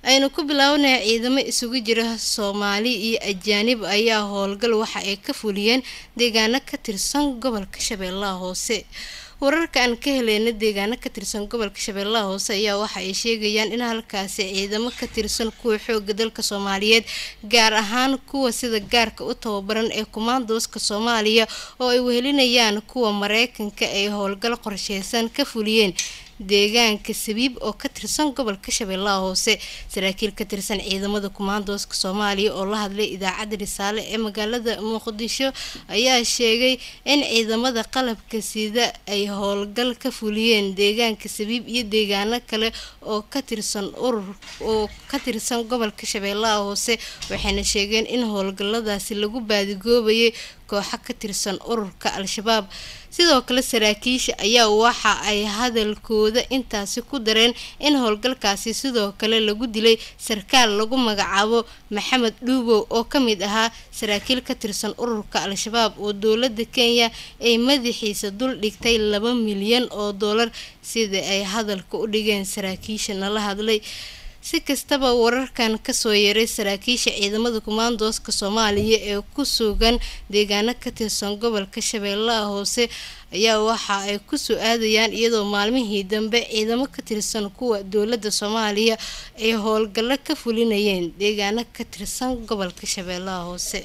aynu ku bilownay ciidamo isugu jira soomaali iyo ajaanib ayaa howlgal waxa ay ka fuliyeen deegaano ka tirsan gobolka shabeellaha hoose wararka aan ka heleyna deegaano ka tirsan gobolka shabeellaha hoose ayaa waxa ay sheegayaan in halkaasi ciidamo ka tirsan kuwa xooga dalka soomaaliyeed gaar ahaan kuwa sida gaarka u tababaran ee kumaandooska soomaaliya oo ay wehelinayaan kuwa mareykanka ay howlgal qorsheysan ka fuliyeen deegaanka sabiib oo ka tirsan gobolka shabeellaha hoose saraakiil ka tirsan ciidamada kumaandooska soomaaliya oo la hadlay idaacadda risaale ee magaalada muqdisho ayaa sheegay in ciidamada qalabka sida ay howlgal ka fuliyeen deegaanka sabiib iyo deegaano kale oo ka tirsan urur oo ka tirsan gobolka shabeellaha hoose waxayna sheegeen in howlgaladaasi lagu baadigoobayay kooxo ka tirsan ururka al-shabaab sidoo kale saraakiisha ayaa waxa ay hadalkooda intaasi ku dareen in howlgalkaasi sidoo kale lagu dilay sarkaal lagu magacaabo maxamed dhuubow oo ka mid ahaa saraakiil ka tirsan ururka al-shabaab oo dowladda kenya ay madaxiisa dul dhigtay laba milyan oo doolar sida ay hadalka u dhigeen saraakiisha nala hadlay si kastaba wararkan kasoo yaray saraakiisha ciidamada kumaandooska soomaaliya ee ku sugan deegaano ka tirsan gobolka shabeellaha hoose ayaa waxa ay kusoo aadayaan iyadoo maalmihii dambe ciidamo ka tirsan kuwa dowladda soomaaliya ay howlgallo ka fulinayeen deegaano ka tirsan gobolka shabeellaha hoose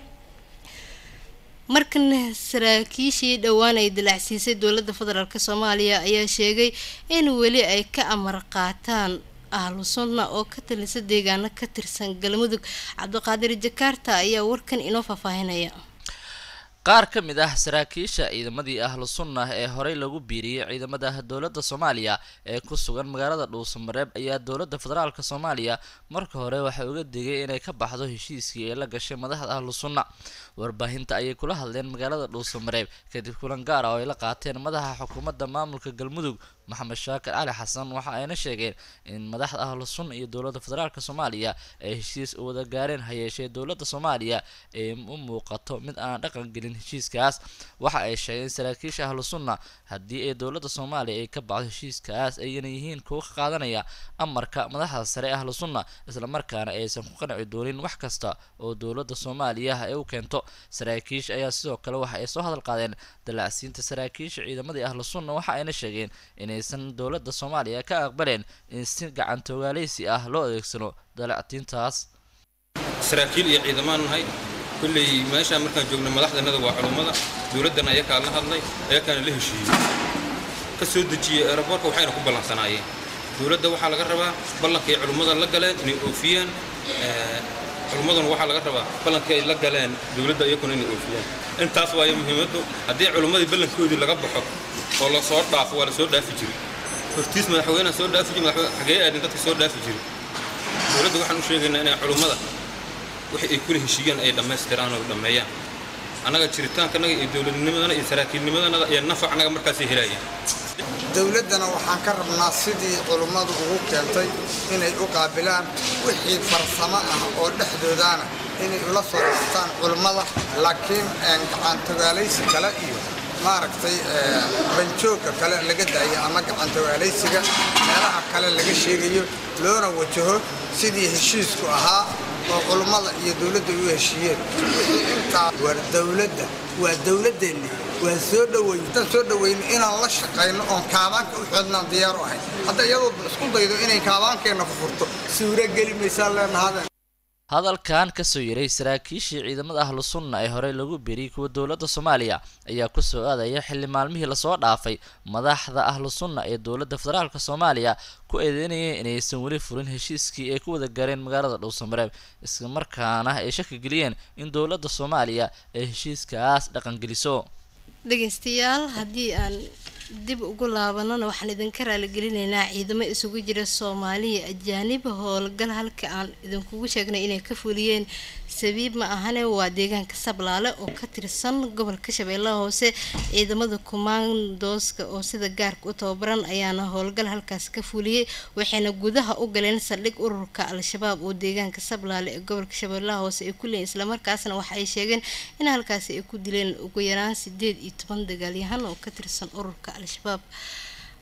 markana saraakiishii dhowaan ay dilacsiisay dowladda federaalk soomaaliya ayaa sheegay in weli ay ka amar qaataan ahlu sunna oo ka talisa deegaano ka tirsan galmudug cabdiqaadir jakaarta ayaa warkan inoo faahfaahinaya qaar ka mid ah saraakiisha ciidamadii ahlu sunna ee horey lagu biiriyey ciidamada dowladda soomaaliya ee ku sugan magaalada dhuusamareeb ayaa dowladda federaalk soomaaliya marka hore waxay uga digay inay ka baxdo heshiiskii ee la gashay madaxda ahlu sunna warbaahinta ayay kula hadleen magaalada dhuusamareeb kadib kulan gaar ah oo ay la qaateen madaxa xukuumadda maamulka galmudug maxamed shaakir cali xasan waxa ayna sheegeen in madaxda ahlu sunna iyo dowladda federaalk soomaaliya ay heshiis u wada gaareen hayeeshee dowladda soomaaliya ee u muuqato mid aan dhaqan gelin heshiiskaas waxa ay sheegeen saraakiisha ahlu sunna haddii ay dowladda soomaaliya ay ka baxdo heshiiskaas ayna yihiin kuwa ka qaadanaya amarka madaxda sare ahlu sunna islamarkaana aysan ku qanci doonin wax kasta oo dowladda soomaaliya ay u keento saraakiisha ayaa sidoo kale waxa ay soo hadal qaadeen dalacsiinta saraakiisha ciidamadii ahlu sunna waxa ayna sheegeen inaysan dowladda soomaaliya ka aqbaleen in si gacantogaaleysi ah loo adeegsano dalactiintaas saraakiil iyo ciidamaan nahay kulley meeshaan markaan joogno madaxdanada waa culummada dowladdana ayakaa la hadlay ayakaana la heshiiyey ka soo dejiyey eeraboorka waxayna ku ballansanaayeen dowladda waxaa laga rabaa ballankay culummada la galeen inay oofiyaan culummaduna waxaa laga rabaa ballankii ay la galeen dowladda iyakuna inay oofiyaan intaas waayo muhiimaddu haddii culummadii ballankoodii laga baxo oo la soo dhaafo waa la soo dhaafi jiray hortiis madaxweyneha soo dhaafi jiri madaxweyne xagee aadin dadka soo dhaafi jiray dowladda waxaan u sheegaynaa inay culummada wixii ay kula heshiiyaan ay dhammaystiraan oo dhammeeyaan annaga jiritaankanaga iyo dowladnimadana iyo saraakiilnimadanada iyo nafac annaga markaasay helayaan dowladdana waxaan ka rabnaa sidii culummadu ugu keentay inay u qaabilaan wixii farsamo ah oo dhexdoodaana inay ula soo dhastaan culummada laakiin gacantogaalaysi kale iyo maaragtay banjoogka kale laga daayo ama gacantogaalaysiga meelaha kale laga sheegayo loona wajaho sidii heshiisku ahaa oo culummada iyo dowladda u heshiiyeen wixii intaa war dowladda waa dowladdeenni waan soo dhoweyn haddaan soo dhoweyno inaan la shaqayno oon kaabaanka u xoodnaan diyaar u ahayn hadda iyadoo isku daydo inay kaabaankeenna fufurto suuro geli maysaan leenahadeen hadalkan kasoo yaray saraakiishii ciidamada ahlu sunna ee horey lagu beriyey kuwa dowladda soomaaliya ayaa kusoo aadaya xilli maalmihii lasoo dhaafay madaxda ahlu sunna ee dowladda federaalk soomaaliya ku eedeynayeen inaysan weli furin heshiiskii ay ku wada gaareen magaalada dhowsamareeb islamarkaana ay shaki geliyeen in dowladda soomaaliya ay heshiiskaas dhaqangeliso dhegeystayaal haddii aan dib ugu laabanana waxaan idinka raaligelinaynaa ciidamo isugu jira soomaaliya ajaanib howlgal halka aan idinkugu sheegnay inay ka fuliyeen sabiib ma ahane waa deegaanka sablaale oo ka tirsan gobolka shabeellaha hoose ciidamada kumaandooska oo sida gaarka u tababaran ayaana howlgal halkaas ka fuliyey waxayna gudaha u galeen saldhig ururka al-shabaab oo deegaanka sablaale ee gobolka shabeellaha hoose ay ku leeyiin islamarkaasna waxa ay sheegeen in halkaasi ay ku dileen ugu yaraan sideed iyo toban dagaalyahan oo ka tirsan ururka al-shabaab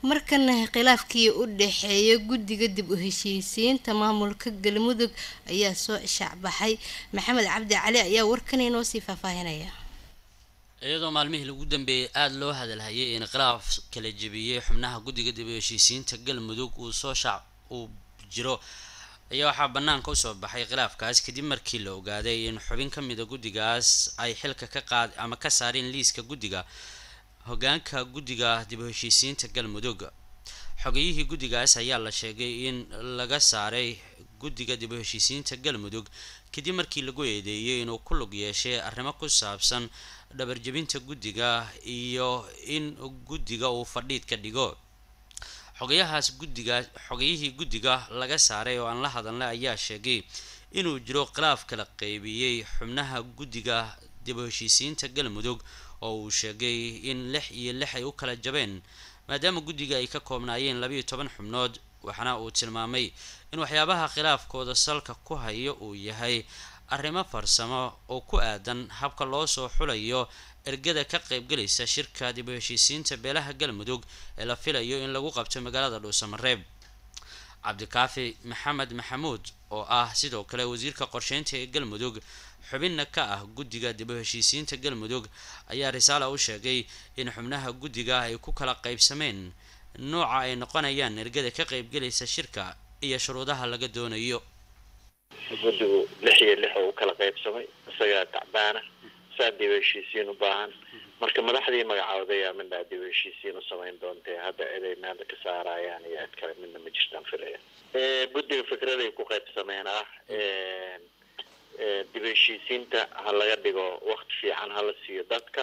markana khilaafkii u dhexeeya guddiga dib u heshiisiinta maamulka galmudug ayaa soo shaacbaxay maxamed cabdi cali ayaa warkan inoo sii faahfaahinaya iyadoo maalmihii lagu dambeeyey aada loo hadalhayay in khilaaf kala jebiyey xubnaha guddiga dib u heshiisiinta galmudug uu soo shaac uu jiro ayaa waxaa banaanka usoo baxay khilaafkaas kadib markii la ogaaday in xubin ka mida guddigaas ay xilka ka qaad ama ka saareen liiska guddiga hogaanka guddiga dib u heshiisiinta galmudug xogeyihii guddigaas ayaa la sheegay in laga saaray guddiga dib u heshiisiinta galmudug kadib markii lagu eedeeyay inuu ku lug yeeshay arrimo ku saabsan dhabarjebinta guddiga iyo in guddiga uu fadhiid ka dhigo xogayahaas guddiga xogayihii guddiga laga saaray oo aan la hadalnay ayaa sheegay inuu jiro khilaaf kala qeybiyey xubnaha guddiga dib u heshiisiinta galmudug oo uu sheegay in lix iyo lix ay u kala jabeen maadaama guddiga ay ka koobnaayeen labiiyo toban xubnood waxaana uu tilmaamay in waxyaabaha khilaafkooda salka ku hayo uu yahay arrimo farsamo oo ku aadan habka loo soo xulayo ergada ka qaybgalaysa shirka dib u heshiisiinta beelaha galmudug ee la filayo in lagu qabto magaalada dhuusamareeb cabdikaafi maxamed maxamuud oo ah sidoo kale wasiirka qorsheynta ee galmudug xubinna ka ah guddiga dib u heshiisiinta galmudug ayaa risaala u sheegay in xubnaha guddiga ay ku kala qaybsameen nooca ay noqonayaan ergada ka qaybgalaysa shirka iyo shuruudaha laga doonayo guddigu lix iyo lix oo u kala qaybsamay isagaa tacbaana saa dib u heshiisiin u baahan marka madaxdii magacooday aa midnaa dib u heshiisiin u samayn doontee hadda ciday meelda ka saarayaan iyo cid kale midna ma jirtaan filaya guddiga fikraday ku qaybsameen ah dib u heshiisiinta ha laga dhigo wakti fiican hala siiyo dadka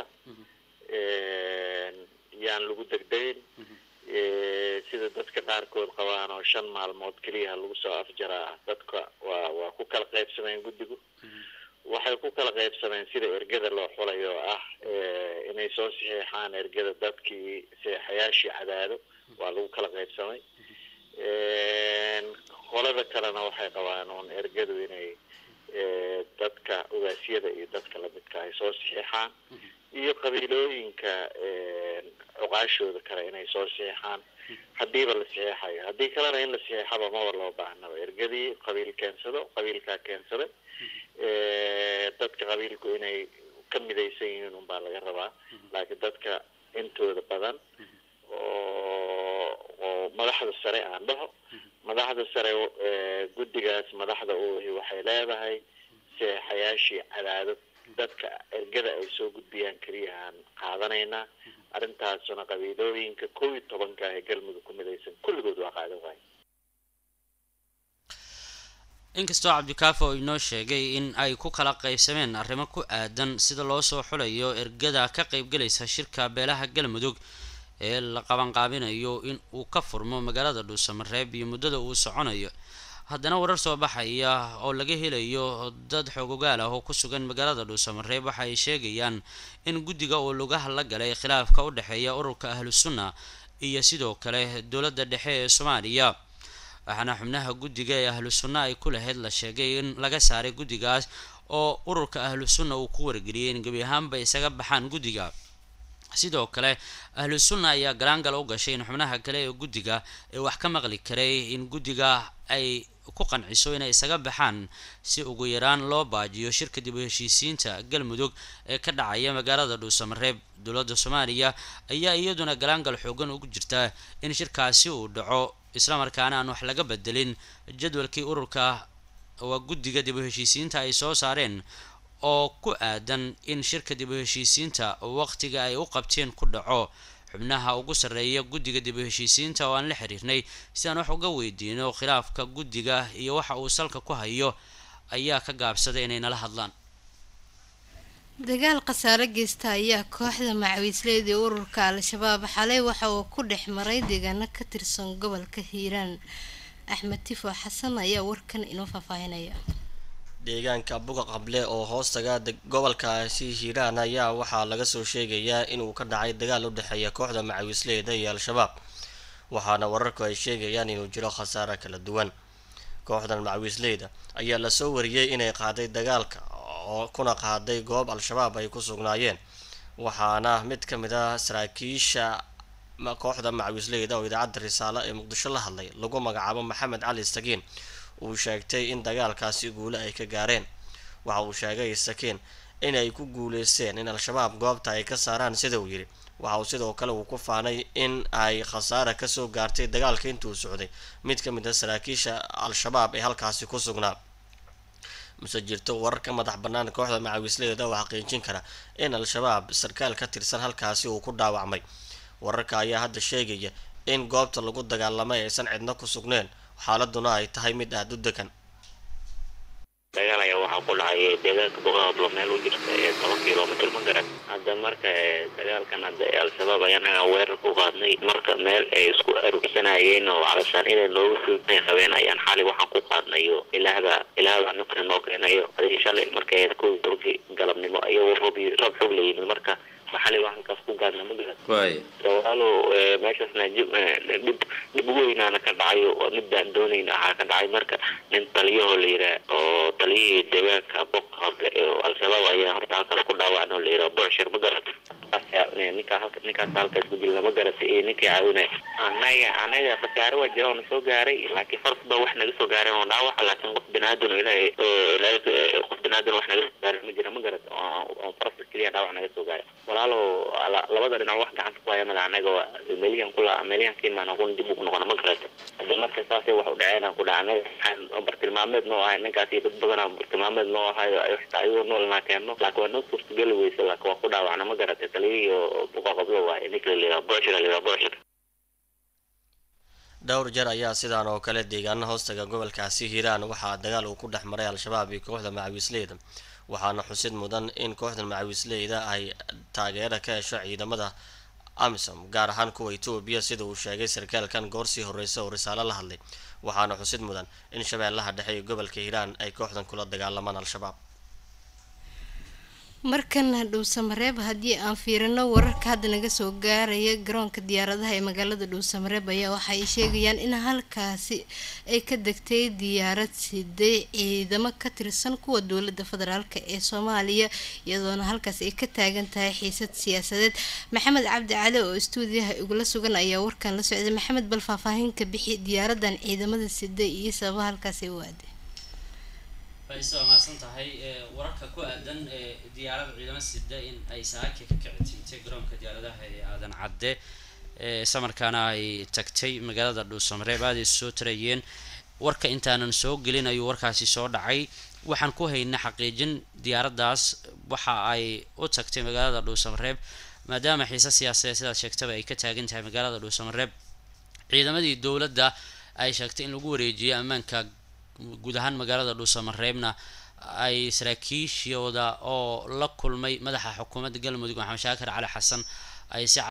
yaan lagu degdegin sida dadka qaarkood qabaan oo shan maalmood keliya ha lagu soo afjaraa dadka waa waa ku kala qaybsameen guddigu waxay ku kala qaybsameen sida ergada loo xulayo oo ah inay soo saxiixaan ergada dadkii seexayaashii cadaado waa lagu kala qaybsamay qolada kalena waxay qabaan uun ergadu inay dadka ogaasyada iyo dadka lamidka ay soo saxiixaan iyo qabiilooyinka cuqaashooda kale inay soo saxiixaan haddiiba la saxiixayo haddii kalena in la saxiixaba maba loo baahnaba ergadii qabiil keensado qabiilkaa keensaday dadka qabiilku inay ka midaysan yihiin unbaa laga rabaa laakiin dadka intooda badan oo oo madaxda sare aan dhaho madaxda sare guddigaas madaxda uhi waxay leedahay seexayaashii cadaadad dadka ergada ay soo gudbiyaan keliyahaan qaadanaynaa arrintaasuna qabiilooyinka kow iyo tobanka ah ee galmudug ku midaysan kulligood waa qaadan waaye inkastoo cabdikaafi oo inoo sheegay in ay ku kala qaybsameen arrimo ku aadan sida loo soo xulayo ergada ka qaybgalaysa shirka beelaha galmudug ee la qabanqaabinayo in uu ka furmo magaalada dhuusamareeb iyo muddada uu soconayo haddana warar soo baxaya oo laga helayo dad xoogogaal ah oo ku sugan magaalada dhuusamareeb waxa ay sheegayaan in guddiga uu lugaha la galay khilaafka u dhexeeya ururka ahlu sunna iyo sidoo kale dowladda dhexe ee soomaaliya waxaana xubnaha guddiga ee ahlu sunna ay ku lahayd la sheegay in laga saaray guddigaas oo ururka ahlu sunna uu ku wargeliyay in gebi ahaanba isaga baxaan guddiga sidoo kale ahlu sunna ayaa galaangal u gashay in xubnaha kale ee guddiga ee wax ka maqli karay in guddiga ay ku qanciso inay isaga baxaan si ugu yaraan loo baajiyo shirka dib u heshiisiinta galmudug ee ka dhacaya magaalada dhuusamareeb dowladda soomaaliya ayaa iyaduna galaangal xoogan ugu jirta in shirkaasi uu dhaco islamarkaana aan wax laga bedelin jadwalkii ururka waa guddiga dib u heshiisiinta ay soo saareen oo ku aadan in shirka dib u heshiisiinta waqtiga ay u qabteen ku dhaco xubnaha ugu sarreeya guddiga dib u heshiisiinta oo aan la xiriirnay si aan wax uga weydiino khilaafka guddiga iyo waxa uu salka ku hayo ayaa ka gaabsaday inay nala hadlaan dagaal khasaare geysta ayaa kooxda macawiisleyda ee ururka al-shabaab xalay waxa uu ku dhex maray deegaano ka tirsan gobolka hiiraan axmed tifo xasan ayaa warkan inoo faahfaahinaya deegaanka buga qable oo hoostaga gobolkaasi hiiraan ayaa waxaa laga soo sheegayaa inuu ka dhacay dagaal u dhexeeya kooxda macawiisleyda iyo al-shabaab waxaana wararku ay sheegayaan inuu jiro khasaare kala duwan kooxdan macawiisleyda ayaa lasoo wariyey inay qaaday dagaalka oo kuna qaaday goob al-shabaab ay ku sugnaayeen waxaana mid ka mid ah saraakiisha kooxda macawisleyda oo idaacadda risaale ee muqdisho la hadlay lagu magacaabo maxamed cali sakiin uu sheegtay in dagaalkaasi guule ay ka gaareen waxa uu sheegay sakiin inay ku guuleysteen in al-shabaab goobta ay ka saaraan sida uu yidhi waxa uu sidoo kale uu ku faanay in ay khasaara kasoo gaartay dagaalka intuu socday mid ka mid a saraakiisha al-shabaab ee halkaasi ku sugnaa mase jirto warar ka madax bannaan kooxda macawisleyda oo xaqiijin kara in al-shabaab sarkaal ka tirsan halkaasi uu ku dhaawacmay wararka ayaa hadda sheegaya in goobta lagu dagaalamay aysan cidno ku sugneen xaaladuna ay tahay mid aada u degan dagaal ayaa waxaa ku dhacay deegaanka boqaablo meel u jirta ee toban kilomitr ma garan hadda marka dagaalkan hadda ee al-shabaab ayaa naga weerar ku qaadnay marka meel ay isku arugsanayeen oo calasaan inay nooga suugtay qabeen ayaan xali waxaan ku qaadnayo ilaahda ilaahda nafta noo keenayo adii shalay markay kow tobankii galabnimo ayagoo roob roob xoog la yimid marka maxali waa halkaas ku gaadna ma garan walaalo meeshaasna dhib dhib weynaana ka dhacayo waa midaan doonayna ahaa ka dhacay marka nin taliyahoo la yiraa oo taliyihii deegaanka boqa hable oo al-shabaab ayaa horta halkaas ku dhaawacna oo la yiraa borshir ma garata ninkaa halka ninkaas halkaas ku dilna ma garata iyo ninkii caawinay anaga anaga khasaare waa jira oona soo gaaray laakiin fars ba wax naga soo gaareen oo dhaawaca laakiin qof binaadin ilaahay qof binaadin wax naga soo gaaray ma jira ma garata oo farska keliya dhaawac naga soo gaaray walaalo labada dhinac wax gacanta ku haya mada anaga meliyan kula meliyan kiimaan kun dib ugu noqona ma garata hadda marka saasay wax u dhaceen ku dhaca anaga waxaan bartilmaameed noo ahay ninkaas iyo dad badanaa bartilmaameed noo ahayo xitaa ayagoo noolnaa keenno laakiin waa noo suurtageli weysa laakiin waa ku dhaawacna ma garata taliyihii oo buqa qablo waaye ninka la liraa boshir la liraa boshir dhowr jeer ayaa sidaan oo kale deegaana hoostaga gobolkaasi hiiraan waxaa dagaal uu ku dhex maray al-shabaab iyo kooxda macawisleyda waxaana xusid mudan in kooxda macawisleyda ay taageera ka hesho ciidamada amisom gaar ahaan kuwa etoobiya sida uu sheegay sarkaalkan goorsii horeysa oo risaalo la hadlay waxaana xusid mudan in shabeellaha dhexe iyo gobolka hiiraan ay kooxdan kula dagaalamaan al-shabaab markana dhuusamareeb haddii aan fiirino wararka hadda naga soo gaaraya garoonka diyaaradaha ee magaalada dhuusamareeb ayaa waxa ay sheegayaan in halkaasi ay ka degtay diyaarad siday ciidamo ka tirsan kuwa dowlada federaalk ee soomaaliya iyadoona halkaas ay ka taagan tahay xiisad siyaasadeed maxamed cabdi cali oo istuudiyaha igula sugan ayaa warkan la socday maxamed bal faahfaahinka bixi diyaaradan ciidamada siday iyo sababa halkaas ay u aaday faiso waa mahadsan tahay wararka ku aadan diyaarada ciidamo sida in ay saaki ka kici timtay garoonka diyaaradaha ee aadan cadde samarkaana ay tagtay magaalada dhuusamareeb aaday soo tarayeen warka intaanan soo gelin ayuu warkaasi soo dhacay waxaan ku haynay xaqiijin diyaaraddaas waxa ay u tagtay magaalada dhuusamareeb maadaama xiise siyaasadeed sidaad sheegtaba ay ka taagan tahay magaalada dhuusamareeb ciidamadii dowladda ay sheegtay in lagu wareejiyay ammaanka guud ahaan magaalada dhuusamareebna ay saraakiishooda oo la kulmay madaxa xukuumadda galmudug maxamed shaakir cali xasan ay si